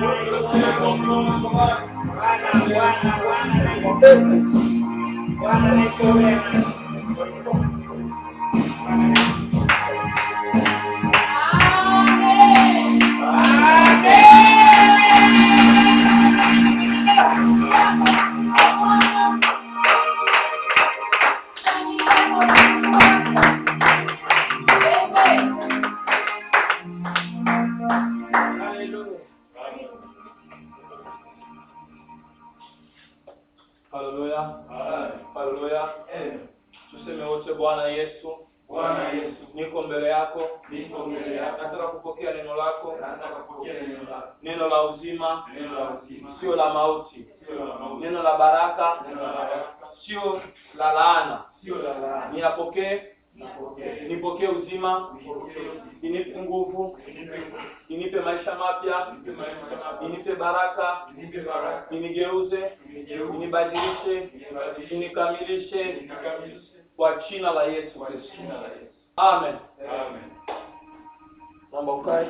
haleluya haleluya tuseme wote bwana yesu Bwana Yesu, niko mbele yako niko mbele yako, nataka kupokea neno lako nataka kupokea neno lako, neno la uzima neno la uzima, sio la mauti sio la mauti, neno la baraka neno la baraka, sio la laana sio la laana. niyapokee Nipokee, nipokee uzima nipokee uzima, inipe nguvu nipe nguvu, inipe maisha mapya nipe maisha mapya, inipe baraka nipe baraka, inigeuze nigeuze, inibadilishe nibadilishe, inikamilishe nikamilishe kwa jina la yesu kwa kristo jina la Yesu. amen Amen. naomba ukae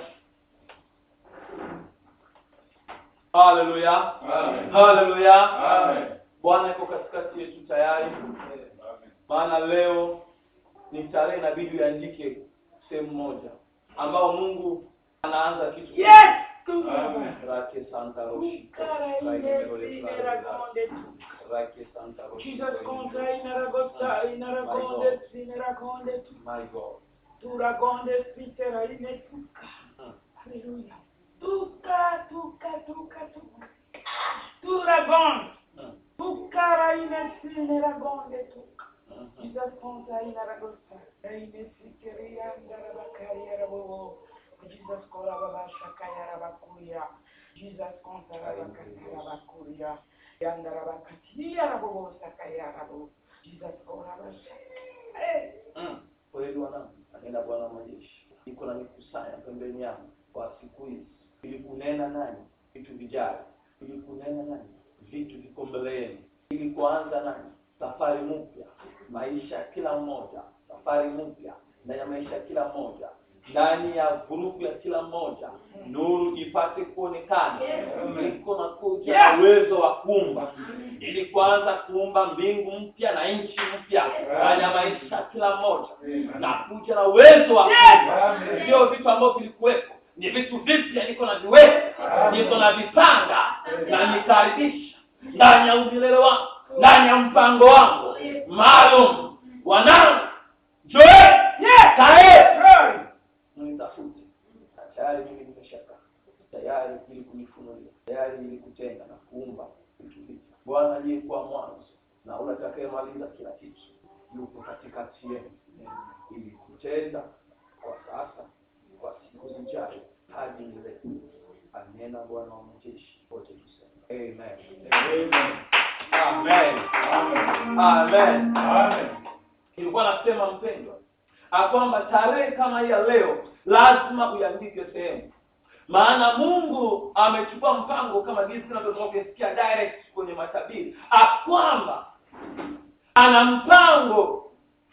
haleluya Amen. haleluya Amen. bwana iko katikati yetu tayari Amen. maana leo ni tarehe inabidi uandike sehemu moja ambao mungu anaanza kitu Amen. rake santa roshi rake santa roshi Jesus contra inaragosta inaragonde inaragonde my god turagonde spitera imetuka haleluya tuka tuka tuka tuka turagonde Mm, tukara imesineragonde tuka mm, mm. Jesus contra inaragosta imesikeria ndarabakaya rabobo Jesus kora baba shakaya rabakuya Jesus contra rabakaya rabakuya yandarabakatia rabobo sakaya rabo Jesus kora basha hey Mm. kweli wanangu anena bwana wa majeshi niko na mikusanya pembeni yangu kwa siku hizi ili kunena nani vitu vijavyo ili kunena nani vitu viko mbele yenu ili kuanza nani safari mpya maisha ya kila mmoja safari mpya ndani ya maisha ya kila mmoja ndani ya grupu ya kila mmoja nuru ipate kuonekana niko na kuja na uwezo wa kuumba ili kuanza kuumba mbingu mpya na nchi mpya ndani ya maisha ya kila mmoja na kuja na uwezo wa kuumba Amen. sio vitu ambavyo vilikuwepo ni vitu vipya niko na viweka niko na vipanga na nikaribisha ndani ya umilele wangu ndani ya mpango wangu maalum wanangu joe kae mnitafute Na tayari mimi nimeshaka tayari ili kujifunulia tayari ili kutenda na kuumba vitu vipya bwana aliyekuwa mwanzo na ule atakayemaliza kila kitu yupo katikati yenu ili kutenda kwa sasa kwa siku zijayo hadi milele anena bwana wa majeshi wote tuseme amen amen amen Amen. nilikuwa nasema mpendwa ya kwamba tarehe kama hii ya leo lazima uiandike sehemu maana mungu amechukua mpango kama jinsi tunavyotoka kusikia direct kwenye matabiri akwamba ana mpango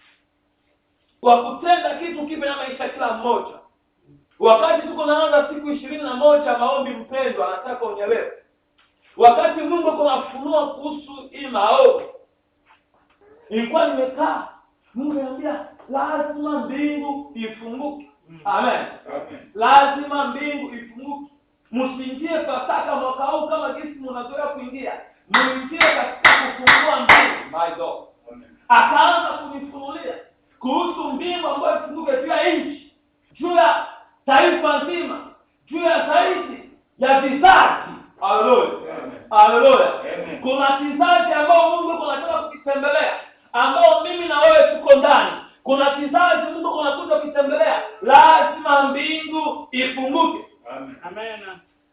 wa kutenda kitu kipya na maisha ya kila mmoja wakati tuko naanza siku ishirini na moja maombi mpendwa anataka unyelewe wakati mungu kunafunua kuhusu hii maombi nilikuwa nimekaa mungu anambia lazima mbingu ifunguke amen Amen. lazima mbingu ifunguke msiingie pasaka mwaka huu kama jinsi mnazoea kuingia muingie katika kufungua mbingu my god Amen. akaanza kunifunulia kuhusu mbingu ambayo ifunguke juu ya nchi juu ya taifa nzima juu ya zaidi ya vizazi haleluya Amen. haleluya Amen. kuna kizazi ambao mungu kunataka kukitembelea ambao mimi na wewe tuko ndani kuna kizazi mungu kunakuja kukitembelea lazima mbingu ifunguke Amen. amen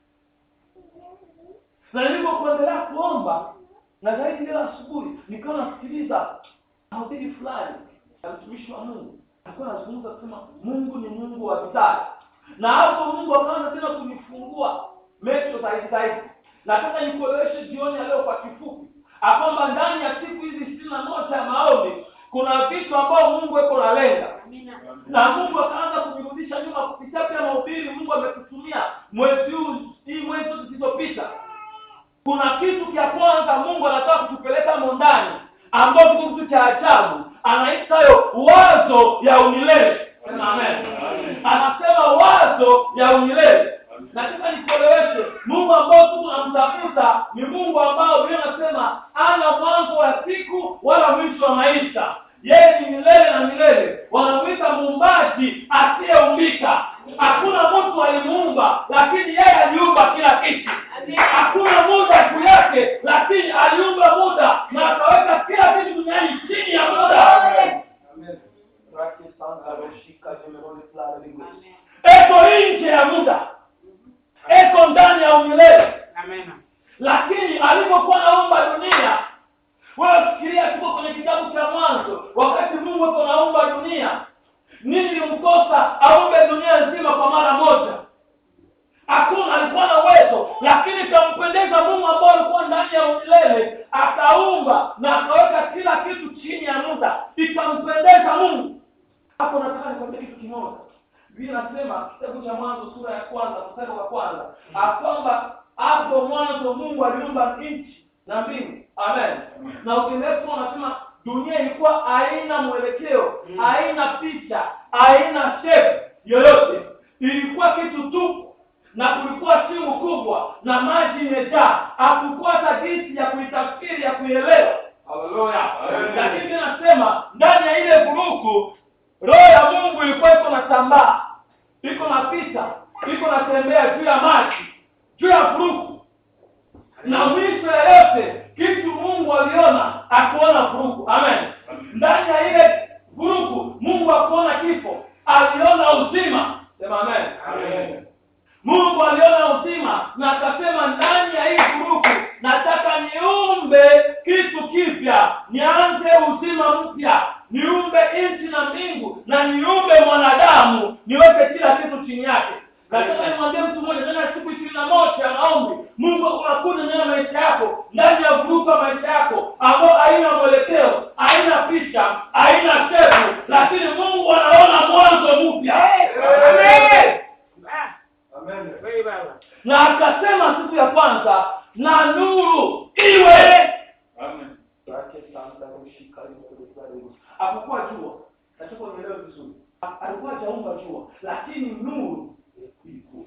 na nilivyokuendelea kuomba na zaidi leo asubuhi nikawa nasikiliza mahubiri fulani ya mtumishi wa mungu alikuwa anazungumza kusema mungu ni mungu wa vizazi na hapo mungu akaanza tena kunifungua mecho zaidi zaidi nataka nikueleweshe jioni ya leo kwa kifupi akwamba ndani ya siku hizi ishirini na moja ya maombi kuna vitu ambao mungu eko nalenga na mungu akaanza kunirudisha nyuma kupitia pia mahubiri mungu ametutumia mwezi huu hii mwezi zote kuna kitu cha kwanza mungu anataka kutupeleka mo ndani ambao kiko kitu cha ajabu anaitayo wazo ya umilele Sema amen anasema wazo ya umilele nataka nikueleweshe mungu ambao tu tunamtafuta ni mungu ambao biblia anasema ana mwanzo wa siku wala mwisho wa maisha yeye ni milele na milele wanamwita muumbaji asiyeumbika hakuna mtu alimuumba lakini yeye aliumba kila kitu hakuna muda juu yake lakini aliumba muda na akaweka kila kitu duniani chini ya muda eko nje ya muda eko ndani ya umilele Amen. lakini alipokuwa naumba dunia wewe fikiria tuko kwenye kitabu cha mwanzo wakati mungu ako naumba dunia nini ilimkosa aumbe dunia nzima kwa mara moja hakuna alikuwa na uwezo lakini ikampendeza mungu ambao alikuwa ndani ya umilele akaumba na akaweka kila kitu chini ya muda ikampendeza mungu hapo nataka nikwambia kitu kimoja biblia inasema kitabu cha mwanzo sura ya kwanza mstari wa kwanza akwamba hapo mwanzo mungu aliumba nchi na mbingu amen na ukirefu unasema dunia ilikuwa haina mwelekeo Mm. haina picha haina shape yoyote ilikuwa kitu tupu na kulikuwa shimo kubwa na maji imejaa hakukuwa hata jinsi ya kuitafsiri ya kuielewa haleluya Amen. lakini Biblia inasema ndani ya ile vuruku roho ya mungu ilikuwa iko na tambaa iko na pita iko natembea juu ya maji juu ya vuruku na mwisho ya yote kitu mungu aliona akuona vurugu amen ndani ya ile vurugu mungu akuona kifo aliona uzima sema amen Amen. mungu aliona uzima na akasema ndani ya hii vurugu nataka niumbe kitu kipya nianze uzima mpya niumbe nchi na mbingu na niumbe mwanadamu niweke kila kitu chini yake nataka nimwambie mtu mmoja ndani ya siku ishirini na moja ya maombi mungu unakuja ndani ya maisha yako ndani ya vurugu ya maisha yako ambao haina mwelekeo haina picha haina shepu lakini mungu anaona mwanzo mpya Amen. Ah, Amen. wewe baba. na akasema siku ya kwanza na nuru iwe Amen. hapakuwa jua nataka unielewe vizuri Ha- alikuwa hajaumba jua lakini nuru ilikuwa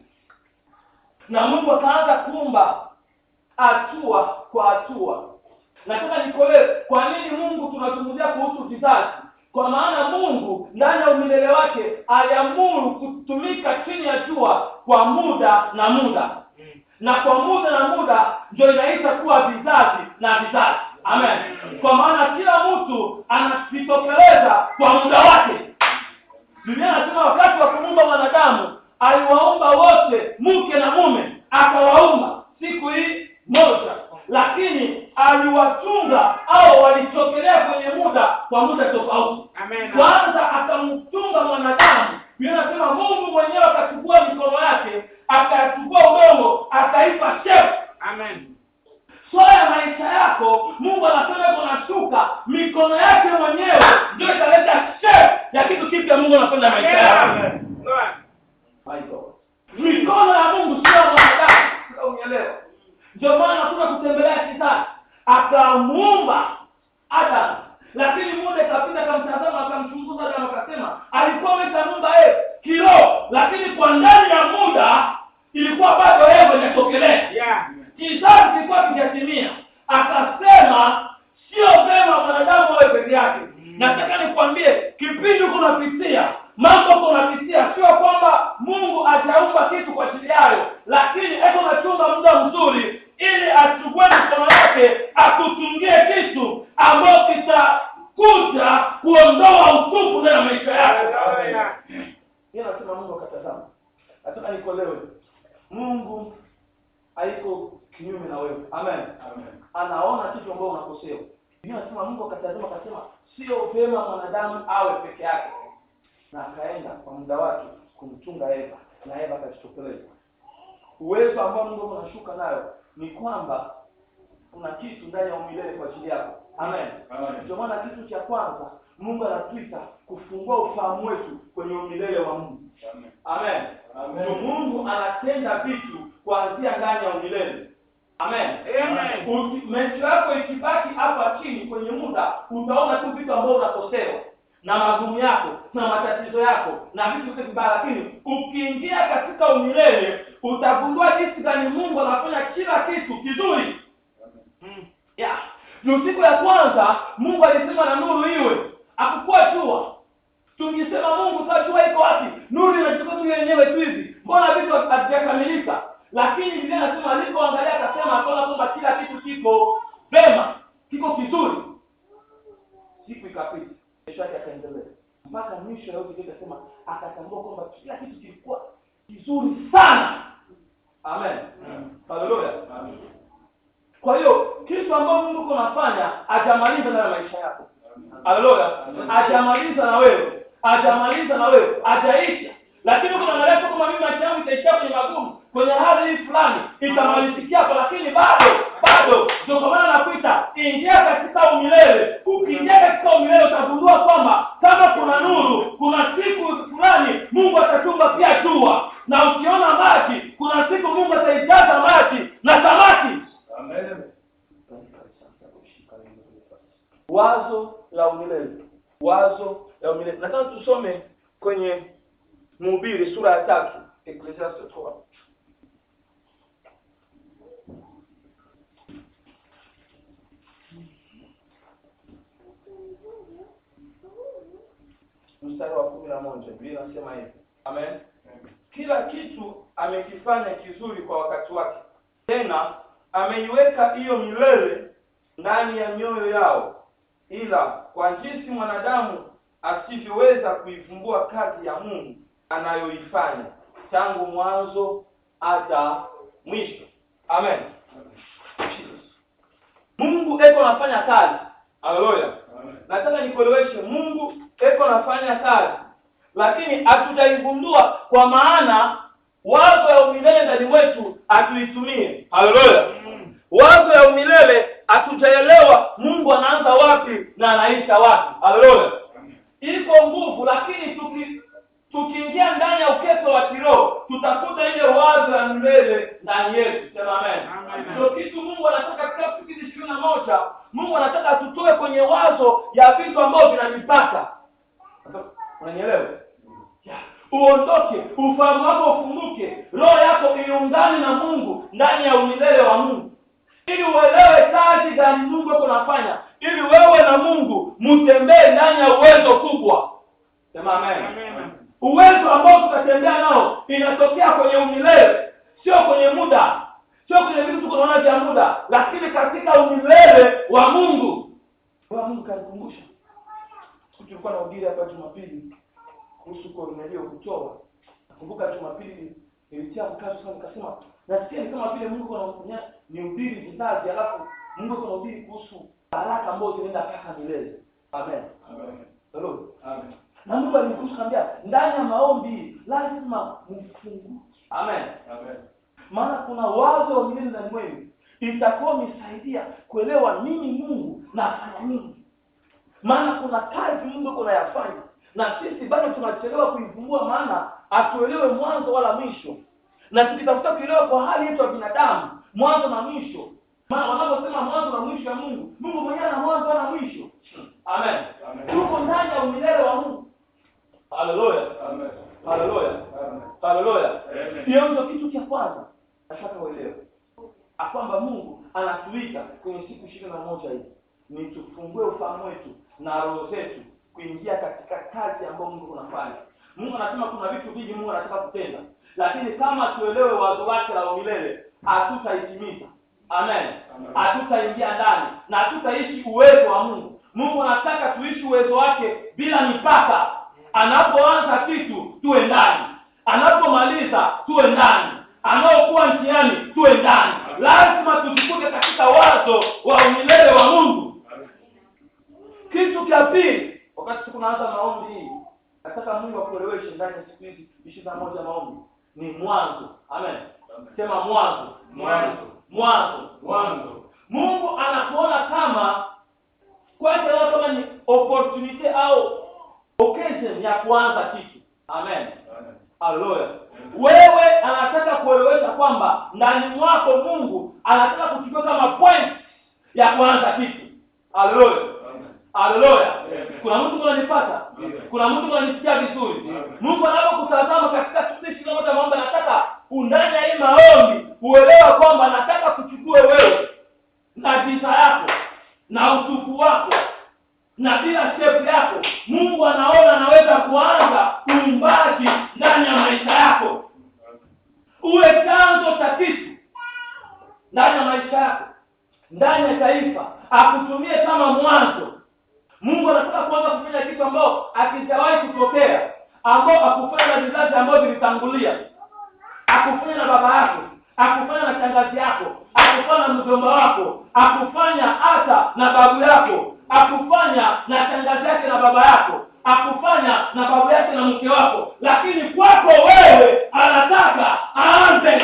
na mungu akaanza kuumba hatua kwa hatua nataka nikolee kwa nini mungu tunazungumzia kuhusu vizazi kwa maana mungu ndani ya umilele wake aliamuru kutumika chini ya jua kwa muda na muda Mm. na kwa muda na muda ndio inaisha kuwa vizazi na vizazi amen kwa maana kila mtu anajitokeleza kwa muda wake biblia anasema wakati wa kumuumba mwanadamu aliwaumba wote mke na mume akawaumba siku hii moja lakini aliwatunga au walitokelea kwenye muda kwa muda tofauti Amen. kwanza akamtunga mwanadamu biblia anasema mungu mwenyewe akachukua mikono yake akachukua udongo akaipa shepu Amen. swala ya maisha yako mungu anasema iko nashuka mikono yake mwenyewe ndio italeta shepu ya kitu kipya mungu anapenda maisha yako Amen. Lord. My God. mikono ya mungu sio ya mwanadamu Sasa unielewa ndio maana kuja kutembelea kitani akamuumba adamu lakini muda ikapita akamtazama akamchunguza adamu akasema alikuwa ameshamuumba yeye kiroho lakini kwa ndani ya muda ilikuwa bado yeye hajatokelea Yeah. kizazi kilikuwa kijatimia akasema sio vema mwanadamu awe peke yake Mm. nataka nikwambie kipindi uko unapitia mambo uko unapitia sio kwamba mungu ajaumba kitu kwa ajili yayo lakini eko nachumba muda mzuri ili achukue mikono yake akutungie kitu ambayo kitakuja kuondoa utupu ndani ya maisha yako Hallelujah. hiyo nasema mungu akatazama nataka nikolewe mungu haiko kinyume na wewe amen Amen. anaona kitu ambao unakosea Biblia inasema mungu akatazama akasema sio vyema mwanadamu awe peke yake na akaenda kwa muda wake kumchunga eva na eva akajitokeleza uwezo ambao mungu unashuka nayo ni kwamba kuna kitu ndani ya umilele kwa ajili yako amen Amen. ndio maana kitu cha kwanza mungu anatuita kufungua ufahamu wetu kwenye umilele wa mungu Amen. amen Amen. ndio mungu anatenda vitu kuanzia ndani ya umilele amen Amen. Uki- maisha yako ikibaki hapa chini kwenye muda utaona tu vitu ambavyo unakosewa na magumu yako na matatizo yako na vitu vyote vibaya lakini ukiingia katika umilele utagundua jinsi gani mungu anafanya kila kitu kizuri Mm. ya ni siku ya kwanza mungu alisema na nuru iwe akukuwa jua tungisema mungu saa jua iko wapi nuru inachukua tu yenyewe tu hivi mbona vitu havijakamilika lakini biblia anasema alipoangalia akasema akaona kwamba kila kitu kiko vema kiko kizuri siku ikapita kesho yake akaendelea mpaka mwisho ya yote yote akasema akatambua kwamba kila kitu kilikuwa kizuri sana amen haleluya kwa hiyo kitu ambacho mungu uko unafanya hajamaliza nayo maisha yako haleluya hajamaliza na wewe hajamaliza na wewe hajaisha lakini uko unaangalia tu kama mimi maisha yangu itaishia kwenye magumu kwenye hali hii fulani itamalizikia hapo lakini bado bado ndio kwa maana nakuita ingia katika umilele ukiingia katika umilele utagundua kwamba kama kuna nuru kuna siku fulani mungu atatumba pia jua na ukiona maji kuna siku mungu ataijaza maji na samaki wazo la umilele wazo la umilele nataka tusome kwenye mhubiri sura ya tatu Ecclesiastes 12. mstari wa kumi na moja biblia inasema hivi amen kila kitu amekifanya kizuri kwa wakati wake tena ameiweka hiyo milele ndani ya mioyo yao ila kwa jinsi mwanadamu asivyoweza kuivumbua kazi ya mungu anayoifanya tangu mwanzo hata mwisho amen mungu eko anafanya kazi haleluya nataka nikueleweshe mungu eko anafanya kazi lakini hatujaigundua kwa maana wazo ya umilele ndani mwetu hatuitumie haleluya wazo ya umilele hatujaelewa mungu anaanza wapi na anaisha wapi haleluya iko nguvu lakini tuki tukiingia ndani ya ukeso wa kiroho tutakuta ile wazo ya milele ndani yetu sema amen Amen. ndio kitu mungu anataka katika siku hizi ishirini na moja mungu anataka tutoe kwenye wazo ya vitu ambavyo vina mipaka unanielewa Ya. uondoke ufahamu wako ufunguke roho yako iungane na mungu ndani ya umilele wa mungu ili uelewe kazi gani mungu ako nafanya ili wewe na mungu mtembee ndani ya uwezo kubwa sema amen Amen. uwezo ambao tutatembea nao inatokea kwenye umilele sio kwenye muda sio kwenye vitu tuko naona vya muda lakini katika umilele wa mungu wa mungu kanikumbusha siku tulikuwa na ubiri hapa jumapili kuhusu kornelio kutoa nakumbuka jumapili nilitia mkazo sana nikasema nasikia ni kama vile mungu anafanya ni ubiri vizazi alafu mungu ako nahubiri kuhusu baraka ambazo zinaenda mpaka milele amen Hello? na mungu alinikumbusha kaambia ndani ya maombi lazima mfunguke amen maana kuna wazo wa milele ndani mwenu itakuwa misaidia kuelewa nini mungu nafanya nini maana kuna kazi mungu uko nayafanya na sisi bado tunachelewa kuivumbua maana hatuelewe mwanzo wala mwisho na tukitafuta kuelewa kwa hali yetu ya binadamu mwanzo na mwisho maana wanaposema mwanzo na mwisho ya mungu mungu mwenyewe ana mwanzo wala mwisho amen tuko ndani ya umilele wa mungu haleluya haleluya haleluya hiyo ndio kitu cha kwanza nataka uelewe kwamba mungu anatuita kwenye siku ishirini na moja hii ni tufungue ufahamu wetu na roho zetu kuingia katika kazi ambayo mungu unafanya mungu anasema kuna vitu vingi mungu anataka kutenda lakini kama tuelewe wazo wake la umilele hatutaitimiza amen hatutaingia ndani na hatutaishi uwezo wa mungu mungu anataka tuishi uwezo wake bila mipaka anapoanza kitu tuwe ndani anapomaliza tuwe ndani anaokuwa njiani tuwe ndani lazima tujikute katika wazo wa umilele wa mungu kitu cha pili wakati siku naanza maombi hii nataka mungu akueleweshe ndani ya siku hizi ishirini na moja maombi ni mwanzo amen sema mwanzo Mwanzo. mwanzo Mwanzo. mungu anakuona kama kwake anaona kama ni opportunity au occasion ya kuanza kitu amen haleluya wewe anataka kuelewesha kwamba ndani mwako mungu anataka kuchukua kama point ya kuanza kitu haleluya haleluya kuna mtu kunanipata kuna mtu kunanisikia vizuri mungu anapokutazama katika kipindi kile moja maombi anataka undani ya hii maombi uelewa kwamba anataka kuchukue wewe na giza yako na utupu wako na bila step yako mungu anaona anaweza kuanza uumbaji ndani ya maisha yako uwe chanzo cha kitu ndani ya maisha yako ndani ya taifa akutumie kama mwanzo mungu anataka kuanza kufanya kitu ambao akijawahi kutokea ambao akufanya na vizazi ambao vilitangulia akufanya na baba yako akufanya na shangazi yako akufanya na mjomba wako akufanya hata na babu yako akufanya na shangazi yake na baba yako akufanya na babu yake na mke wako lakini kwako wewe anataka aanze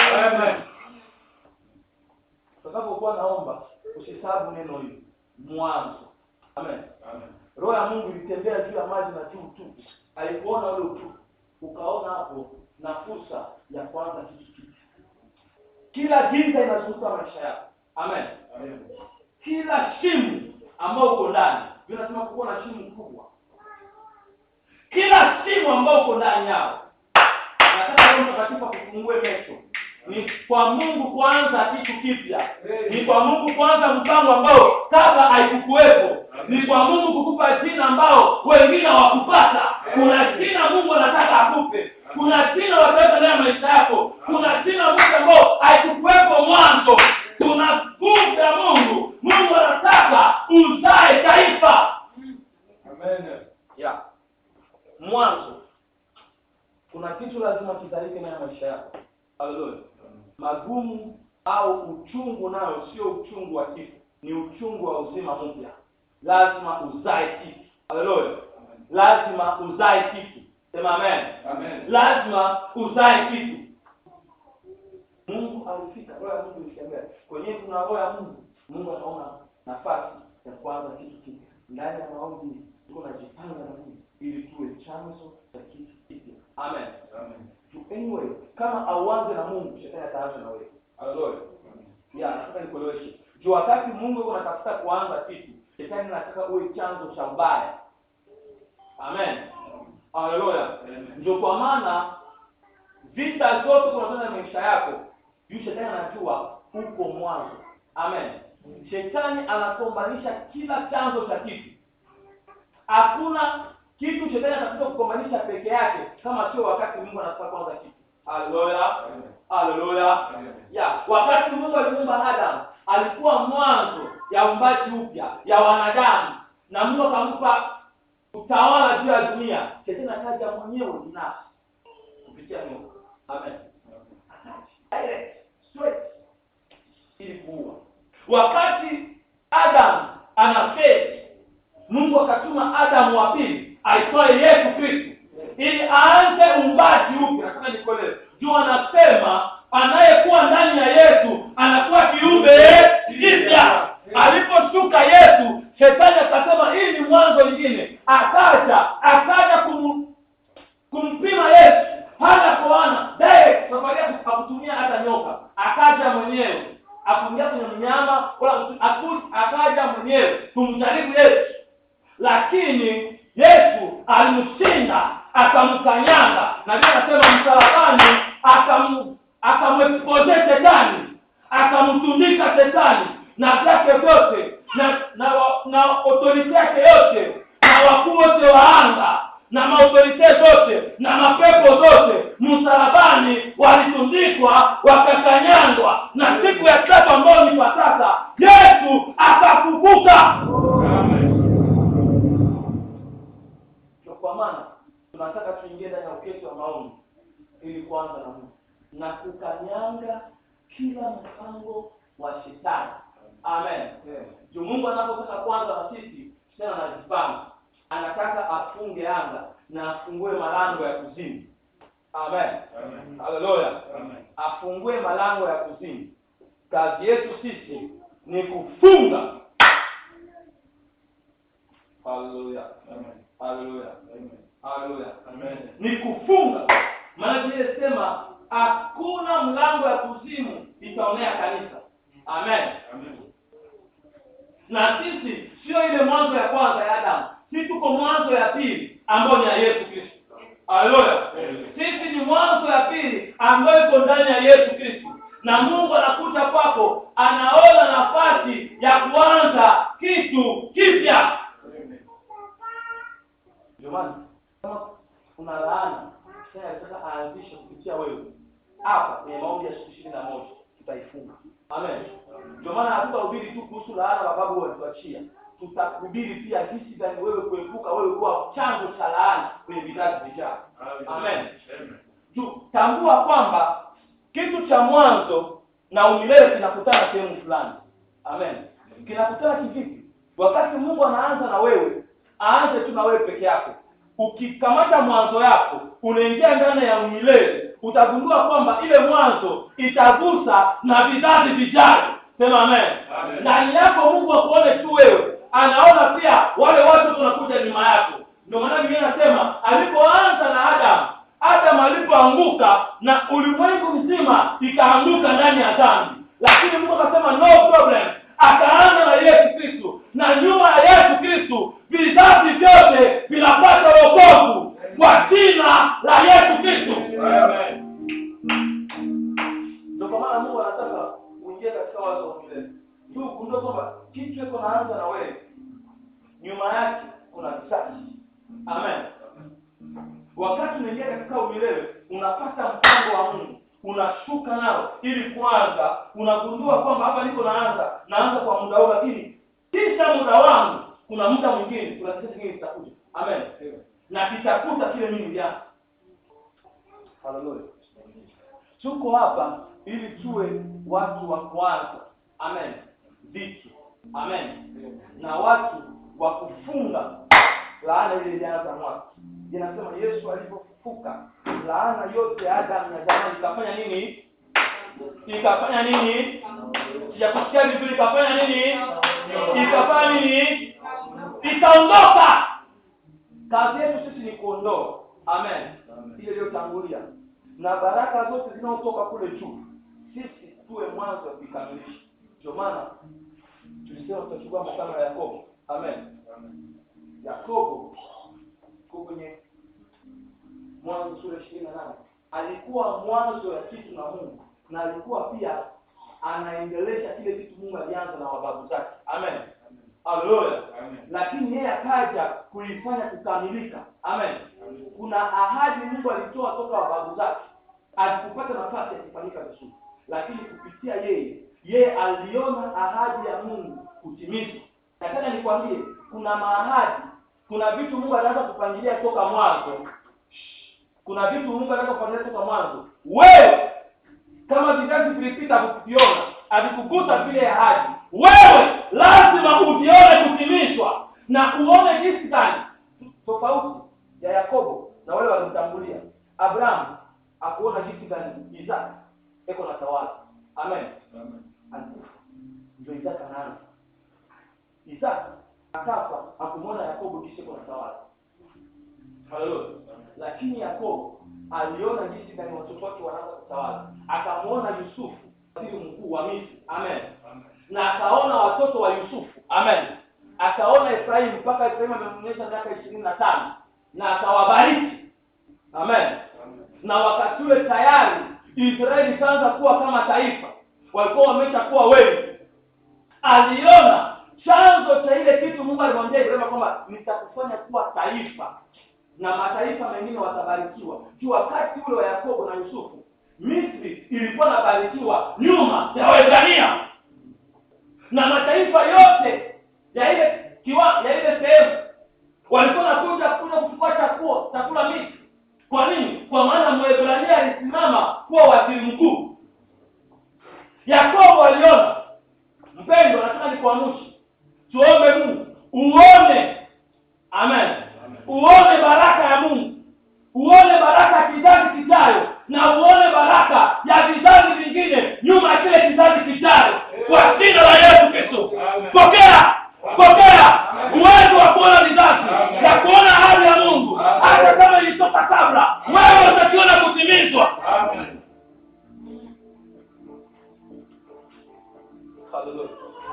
utakapokuwa naomba usisabu neno hili mwanzo amen roho ya mungu ilitembea juu ya maji na juu tu alipoona ule utupu ukaona hapo na fursa ya kuanza kitu kipya kila giza inazunguka maisha yako amen kila shimu ambao uko ndani vinasema kuwa na shimu kubwa kila shimu ambao uko ndani yao nataka roho mtakatifu akufungue macho ni kwa mungu kuanza kitu kipya ni kwa mungu kuanza mpango ambao kabla haikukuwepo ni kwa mungu kukupa jina ambao wengine hawakupata kuna jina mungu anataka akupe kuna jina wataweka ndani ya maisha yako kuna jina moja ambao haikukuwepo mwanzo tuna nguvu ya mungu mungu anataka uzae taifa yeah. mwanzo kuna kitu lazima kizalike ndani ya maisha yako haleluya magumu au uchungu nayo sio uchungu wa kifo ni uchungu wa uzima mpya lazima uzae kitu haleluya lazima uzae kitu sema amen lazima uzae kitu mungu alifika roho ya mungu ilitembea kwenyewe kuna roho ya mungu mungu anaona nafasi ya kuanza kitu kipya ndani ya maombi tuko najipanga na mungu ili tuwe chanzo cha kitu kipya amen To anyway kama auanze na mungu shetani ataanza na wewe haleluya ya nataka nikueleweshe juu wakati mungu yuko anatafuta kuanza kitu shetani anataka uwe chanzo cha ubaya amen haleluya ndio kwa maana vita zote kunatana maisha yako juu shetani anajua uko mwanzo amen shetani anagombanisha kila chanzo cha kitu hakuna kitu shetani atakuja kugombanisha peke yake kama sio wakati mungu anataka kwanza kitu haleluya haleluya ya wakati mungu alimuumba adamu alikuwa mwanzo ya umbaji upya ya wanadamu na mungu akampa utawala juu ya dunia shetani akaja mwenyewe binafsi kupitia nyoka amen Direct, straight, ili kuua wakati adamu anafeli mungu akatuma adamu wa pili aitwaye yesu kristu ili aanze umbaji upya nataka nikuelewe juu anasema anayekuwa ndani ya yesu anakuwa kiumbe kipya aliposhuka yesu shetani akasema hii ni mwanzo ingine akaja akaja kum, kumpima yesu hana kwa ana direct safari yake akutumia hata nyoka akaja mwenyewe akuingia kwenye mnyama wala aku- akaja mwenyewe kumjaribu yesu lakini yesu alimshinda akamkanyanga na vile anasema msalabani akam- akamexpose shetani akamtundika shetani na vyake vyote na na, wa- na otorite yake yote na wakuu wote wa anga na maautorite zote na mapepo zote msalabani walitundikwa wakakanyangwa na siku ya tatu ambayo ni pasaka yesu akafufuka ndio kwa maana tunataka tuingie ndani ya uketi wa maombi ili kuanza na mungu na kukanyanga kila mpango wa shetani amen juu mungu anapotaka kwanza na sisi tena anajipanga anataka afunge anga na afungue malango ya kuzimu amen haleluya afungue malango ya kuzimu kazi yetu sisi ni kufunga haleluya haleluya haleluya ni kufunga maana vile sema hakuna mlango ya kuzimu itaonea kanisa amen Amen. na sisi sio ile mwanzo ya kwanza ya adamu sisi tuko mwanzo ya pili ambayo ni ya yesu kristo haleluya sisi ni mwanzo ya pili ambayo iko ndani ya yesu kristo na mungu anakuja kwako anaona nafasi ya kuanza kitu kipya ndio maana kama kuna laana sasa anataka aanzishe kupitia wewe hapa kwenye maombi ya siku ishirini na moja tutaifunga amen ndio maana hatutahubiri tu kuhusu laana mababu walituachia tutahubiri pia jinsi gani wewe kuepuka wewe kuwa chanzo cha laana kwenye vizazi vijao amen Amen. juu tambua kwamba kitu cha mwanzo na umilele kinakutana sehemu fulani amen kinakutana kivipi wakati mungu anaanza na wewe aanze tu na wewe peke yako ukikamata mwanzo yako unaingia ndani ya umilele utagundua kwamba ile mwanzo itagusa na vizazi vijavyo sema amen Amen. ndani yako mungu akuone tu wewe anaona pia wale watu tunakuja nyuma yako ndio maana biblia inasema alipoanza na adamu adamu alipoanguka na ulimwengu mzima ikaanguka ndani ya dhambi lakini mungu akasema no problem akaanza na yesu kristu na nyuma ya yesu kristu vizazi vyote vinapata wokovu kwa jina la yesu kristu Amen. ndio kwa maana mungu anataka uingie katika wazo wa milele juu ugundue kwamba kitu iko naanza na wewe nyuma yake kuna vizazi amen wakati unaingia katika umilele unapata mpango wa mungu unashuka nao ili kwanza unagundua kwamba hapa niko naanza naanza kwa muda huu lakini kisha muda wangu kuna muda mwingine kuna kitu kingine kitakuja amen na kitakuta kile mimi nilianza haleluya tuko hapa ili tuwe watu wa kwanza amen vitu amen na watu wa kufunga laana ile ilianza mwaka inasema yesu alipofufuka laana yote ya adamu ya zamani ikafanya nini ikafanya nini sijakusikia vizuri ikafanya nini ikafanya nini ikaondoka kazi yetu sisi ni kuondoa amen ile iliyotangulia na baraka zote zinazotoka kule juu sisi tuwe mwanzo wa kuikamilisha ndio maana tulisema tutachukua mfano ya yakobo amen yakobo ko kwenye mwanzo sura ishirini na nane alikuwa mwanzo ya kitu na mungu na alikuwa pia anaendelesha kile kitu mungu alianza na wababu zake amen haleluya Amen. lakini yeye akaja kuifanya kukamilika amen kuna ahadi mungu alitoa toka wababu zake alikupata nafasi ya kufanyika vizuri lakini kupitia yeye yeye aliona ahadi ya mungu kutimizwa nataka nikwambie kuna maahadi kuna vitu mungu anaanza kupangilia toka mwanzo kuna vitu mungu anaanza kupangilia toka mwanzo wewe kama vizazi vilipita kuviona havikugusa vile ahadi wewe lazima uvione kutimizwa na uone jinsi gani tofauti ya yakobo na wale walimtangulia abrahamu akuona jinsi gani isaka eko na tawala amen alikufa ndio isaka anaanza isaka akafa akumwona yakobo jinsi eko na tawala haleluya lakini yakobo aliona jinsi gani watoto wake wanaanza kutawala akamwona yusufu waziri mkuu wa misri amen na akaona watoto wa yusufu amen akaona efraimu mpaka efraimu amemnyesha miaka ishirini na tano na akawabariki amen na wakati ule tayari israeli ikaanza kuwa kama taifa walikuwa wameshakuwa wengi aliona chanzo cha ile kitu mungu alimwambia ibrahima kwamba nitakufanya kuwa taifa na mataifa mengine watabarikiwa juu wakati ule wa yakobo na yusufu misri ilikuwa nabarikiwa nyuma ya waebrania na mataifa yote ya ile kiwa ya ile sehemu walikuwa nakuja kuja kuchukua chakula chakula misri kwa nini kwa maana mwebrania alisimama kuwa waziri mkuu yakobo aliona mpendo nataka nikuamushe tuombe mungu uone amen uone baraka ya mungu uone baraka ya kizazi kijayo na uone baraka ya vizazi vingine nyuma ya kile kizazi kijayo kwa jina la yesu kristo pokea pokea uwezo wa kuona vizazi ya kuona hali ya mungu hata kama ilitoka kabla wewe utakiona kutimia haleluya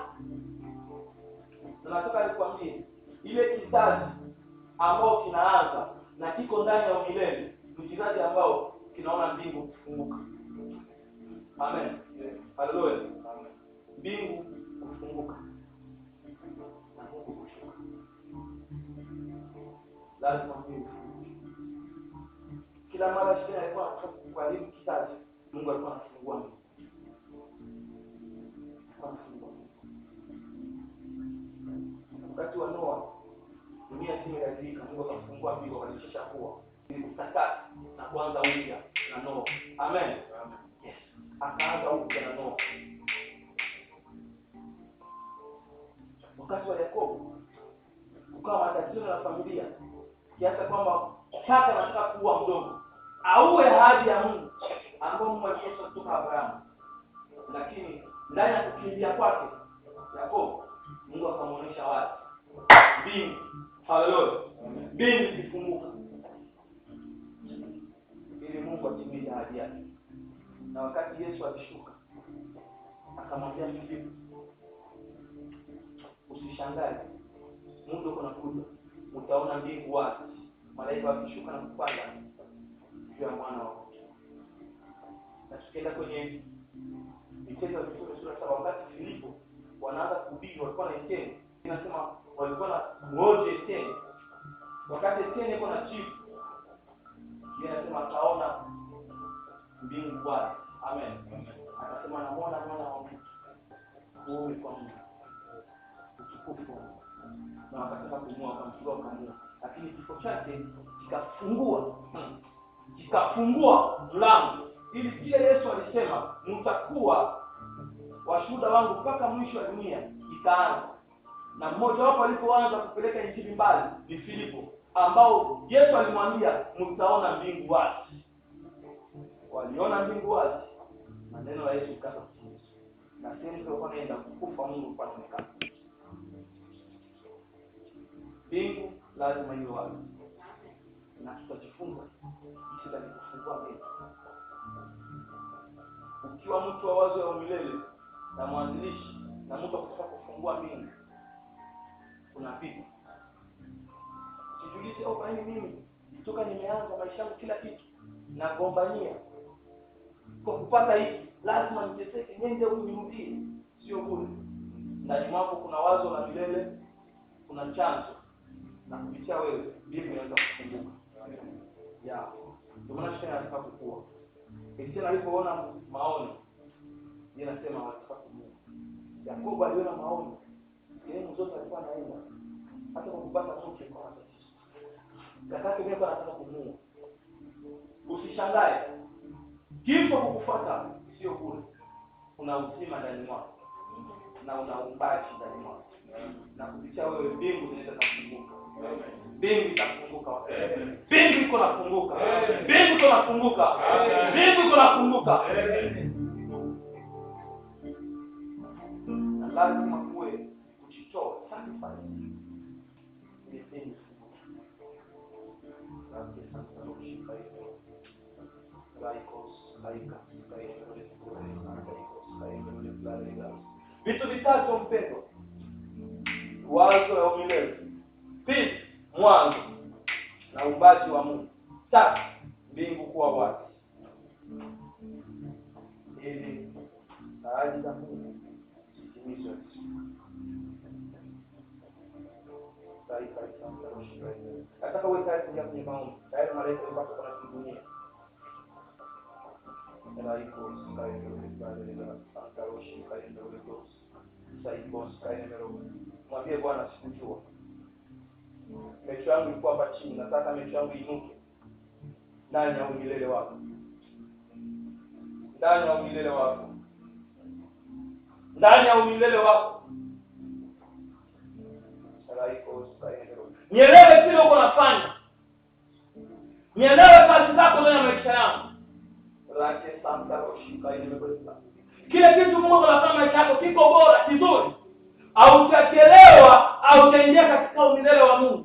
tunataka nikwambie ile kizazi ambao kinaanza na kiko ndani ya umilele ni kizazi ambao kinaona mbingu kufunguka amen haleluya mbingu kufunguka na mungu kushuka lazima mbingu kufunguke kila mara shetani alikuwa anataka kuharibu kizazi mungu alikuwa anafungua mbingu Alikuwa anafungua mbingu wakati wa noa dunia zima iliadhirika mungu akafungua mbingu akalishisha kuwa ili kutakasa na kuanza upya na noa amen yes akaanza upya na noa wakati wa yakobo kukawa matatizo na familia kiasi kwamba kaka anataka kuua mdogo auwe ahadi ya mungu ambao mungu alionyesha kutoka abrahamu lakini ndani ya kukimbia kwake yakobo mungu akamwonyesha wazi mbingu haleluya mbingu zifunguka ili mungu atimize ahadi yake na wakati yesu alishuka akamwambia filipu usishangae muda uko nakuja utaona mbingu wazi malaika wakishuka na kupanda juu ya mwana wa mtu na tukienda kwenye vitendo vya mitume sura saba wakati filipo wanaanza kuhubiri walikuwa na eteni inasema walikuwa na mwoje eteni wakati eteni iko na chifu yeye anasema akaona mbingu wazi amen akasema namwona mwana wa mtu kuume kwa mungu utukufu wa Mungu. na wakataka kumua wakamchukua wakamua lakini kifo chake kikafungua hmm, kikafungua mlango ili kile yesu alisema mtakuwa washuhuda wangu mpaka mwisho wa dunia ikaanza na mmoja wapo alipoanza kupeleka injili mbali ni filipo ambao yesu alimwambia mtaona mbingu wazi waliona mbingu wazi na neno la yesu ikaanza kutimizwa na sehemu zilizokuwa naenda kukufa mungu kwa naonekana mbingu lazima iwe wazi na tutajifunza jinsi gani kufungua mbingu ukiwa mtu wa wazo ya umilele na mwanzilishi na mtu akutaka kufungua mbingu unapita sijulize oh, kwa nini mimi toka nimeanza maisha yangu kila kitu nagombania kwa kupata hiki lazima niteseke nende huyu nirudie sio bure ndani mwako kuna wazo la milele kuna chanzo na kupitia wewe mbingu inaweza kufunguka ya ndio maana shetani anataka kukua Kristiano alipoona maono yeye anasema wanataka kumua Yakobo aliona maono sehemu zote alikuwa anaenda hata kwa kupata mke kwa matatizo kakake mimi anataka kumua usishangae kifo kukufuata sio bure una uzima ndani mwako na una umbaji ndani mwako na kupitia wewe mbingu zinaweza kufunguka mbingu itafunguka mbingu iko nafunguka mbingu iko nafunguka mbingu iko nafunguka na lazima kuwe kujitoa sacrifice ili mbingu ifunguke Asante sana kushika hivyo Laikos, laika, kaikole, kule, laikos, kaikole, blarigas. vitu vitatu mpendo wazo ya umilele pili mwanzo na uumbaji wa mungu tatu mbingu kuwa wazi ili ahadi za mungu zitimizwe nataka uwe tayari kuingia kwenye maombi tayari malaika wapata kuna kidunia Laiko, Antaroshi, Kaendolegos, Saikos, Kaenero. Mwambie Bwana sikujua. Mecho yangu ilikuwa hapa chini, nataka mecho yangu inuke ndani ya umilele wako, ndani ya umilele wako, ndani ya umilele wako. Laiko, Kaenero. Nielewe kile uko nafanya, nielewe kazi zako ndani ya maisha yangu lake santa roshika imebeba kile kitu mungu anafanya maisha yako kiko bora kizuri hautachelewa hautaingia katika umilele wa mungu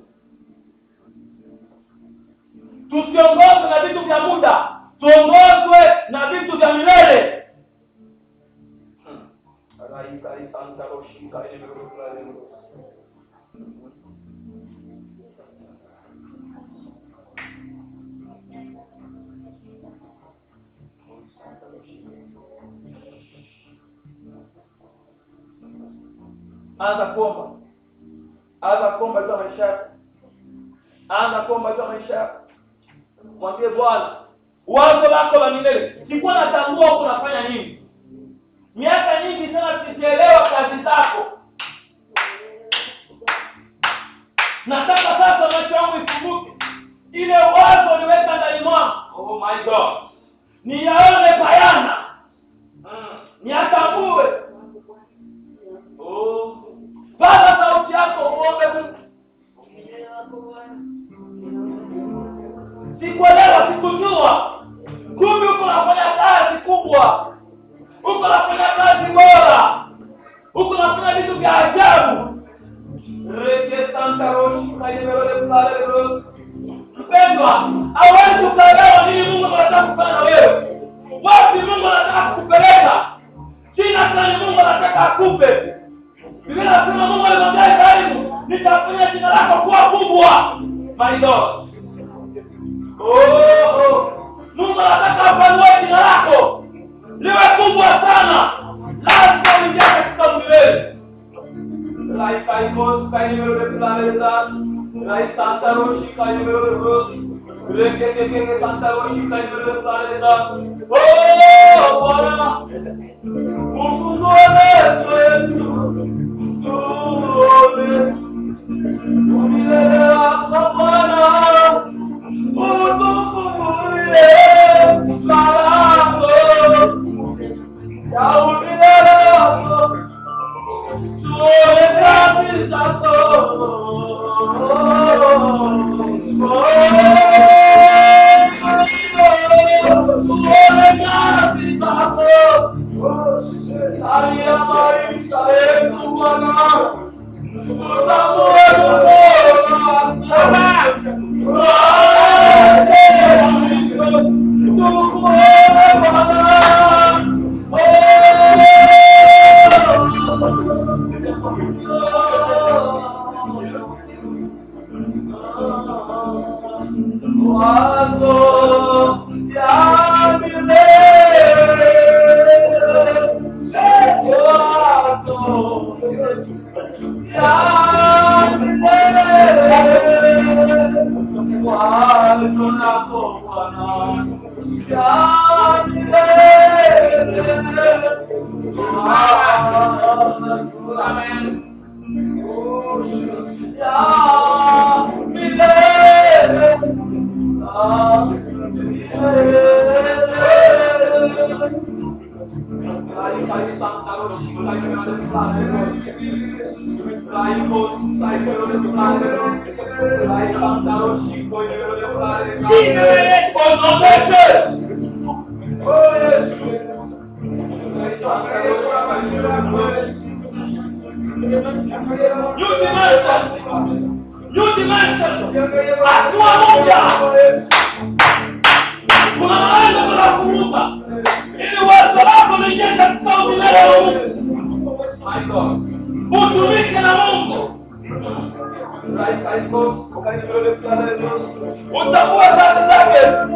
tusiongozwe na vitu vya muda tuongozwe na vitu vya milele anza kuomba anza kuomba juu ya maisha yako anza kuomba juu ya maisha yako mwambie bwana wazo lako la milele sikuwa natambua huku unafanya nini miaka nyingi sana sijaelewa kazi zako nataka sasa macho yangu ifunguke ile wazo liweka ndani mwangu oh my god niyaone bayana mm. niatambue oh. paza sauti yako uombe mungu sikuelewa sikujua kumbe uko nafanya kazi kubwa uko nafanya kazi bora uko nafanya vitu vya ajabu mpendwa awezi ukaelewa nini mungu anataka kufanya na wewe wapi mungu anataka kukupeleka china fulani mungu anataka akupe biblia nasema mungu alimwambia ibrahimu nitafanya jina lako kuwa kubwa my god oh, oh. mungu anataka apanue jina lako liwe kubwa sana lazima uingia katika milele Rai kai kos kai nimero de planeta Rai Santa Roshi kai nimero de Ros Reke ke ke ke Santa Roshi kai nimero de planeta Oh Bwana Ufungue Yesu Tuone Umilele wako Bwana Utufungulie malango Ya umilele wako utumike na mungu utambue kazi zake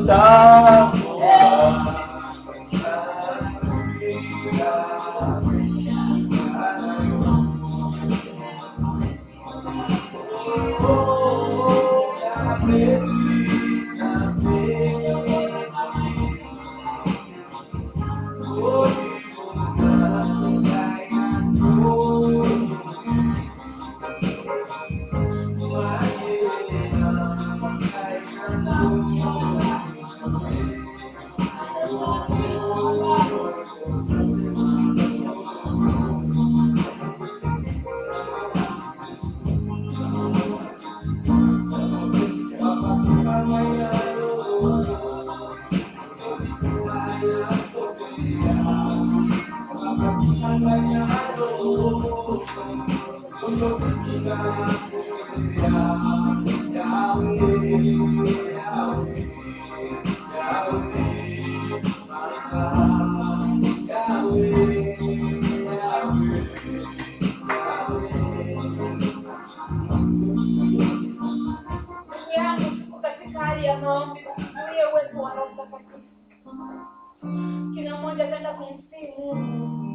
Ndugu yangu, tuko katika hali ya maombi, kuzuia uwepo wa Roho Mtakatifu. Kila mmoja ataenda kumsihi Mungu,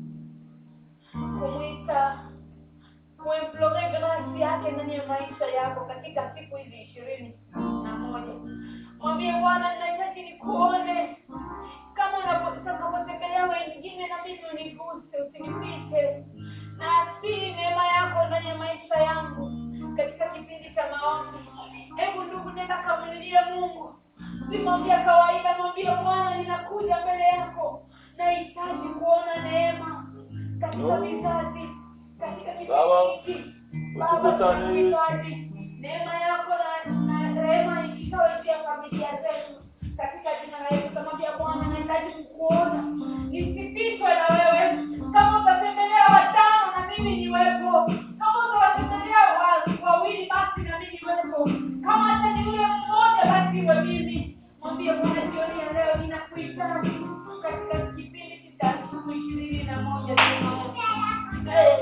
kumwita, kuimplore grasi yake ndani ya maisha yako katika siku hizi ishirini na moja. Mwambie Bwana, ninahitaji nikuone kama unapo- utakapotembelea wengine, na mimi uniguse, usinipite, na asii neema yako ndani ya maisha yangu katika kipindi cha maombi. Hebu ndugu, nenda kamlilie Mungu, si maombi ya kawaida. Mwambie Bwana, ninakuja mbele yako, nahitaji kuona neema katika vizazi, katika Sawa. kipindi hiki. Baba, Utukutane. tunahitaji neema yako na na rehema ikikawe juu ya familia zetu katika jina la Yesu. Tamwambia Bwana, nahitaji kukuona, nisipitwe na wewe. Kama utatembelea watano na mimi niwepo, kama utawatembelea wa- wawili basi na mimi niwepo, kama hata ni yule mmoja basi iwe mimi. Mwambie Bwana, jioni ya leo ninakuhitaji katika kipindi cha siku ishirini na moja cha maombi. Eh.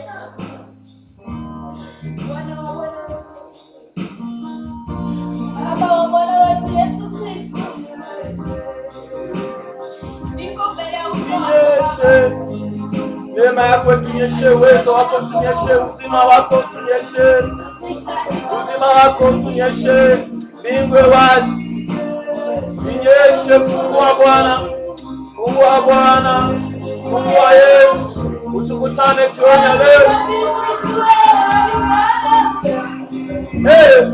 Bwana wa Bwana wetu. Baba wa Bwana wetu Yesu Kristo. Niko mbele ya uso wako Baba. Tunyeshe neema yako, tunyeshe uwezo wako, tunyeshe uzima wako, tunyeshe uzima wako, tunyeshe mbingu wazi, tunyeshe Mungu wa Bwana, Mungu wa Bwana, Mungu wa Yesu, utukutane jioni ya leo. Hey!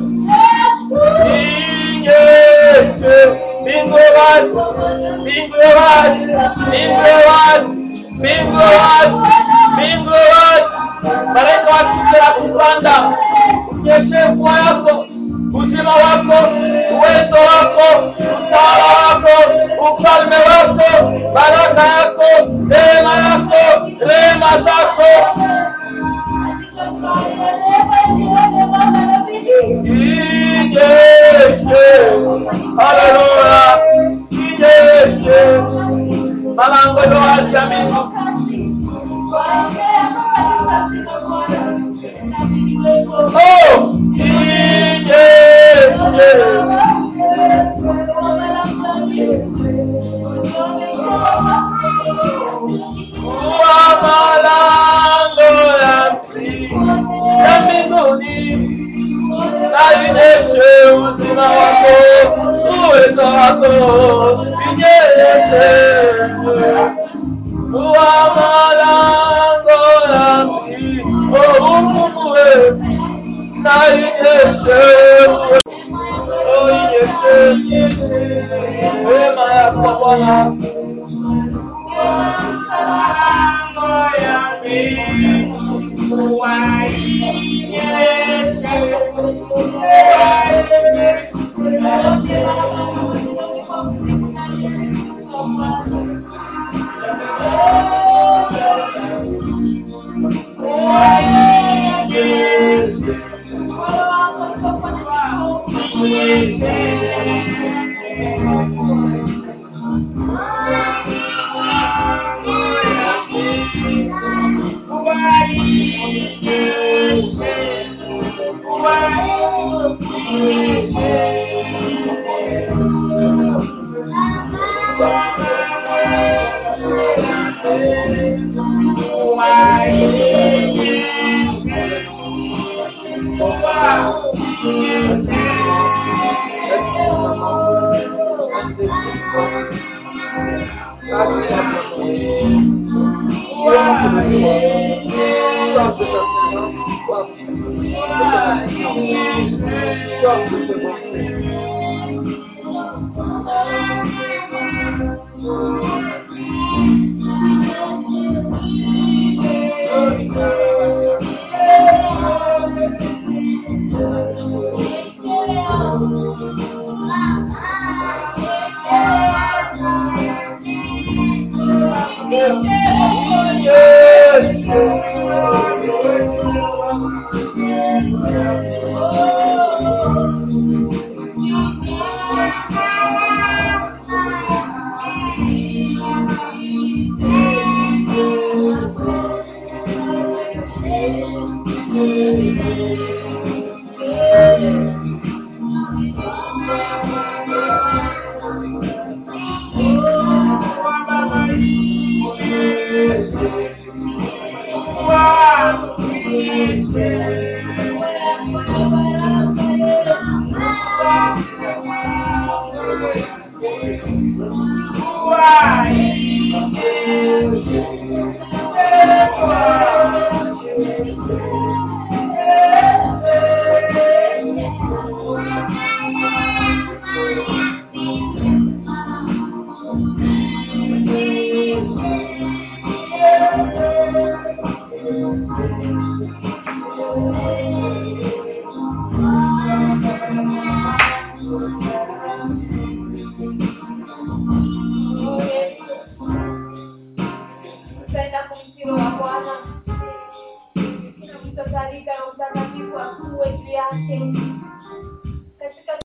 Inyeshe mbingu wazi, mbingu wazi, mbingu wazi, mbingu wazi, mbingu wazi. Malaika wakike ya kupanda, unyeshe mvua yako, uzima wako, uwezo wako, utawala wako, ufalme wako, baraka yako, neema yako, rehema zako Inyeshe, haleluya, inyeshe, malango ya wazi ya mbingu. Oh, inyeshe, kuwa malango ya ya mbinguni, na inyeshe uzima wako, uwezo wako, inyeshe kuwa malango ya mbingu, oh, ufungue na inyeshe Oh, inyeshe wema yako Bwana Thank you. Tutaenda kumtiro wa Bwana. Tunamtasalika na utakatifu akuwe juu yake.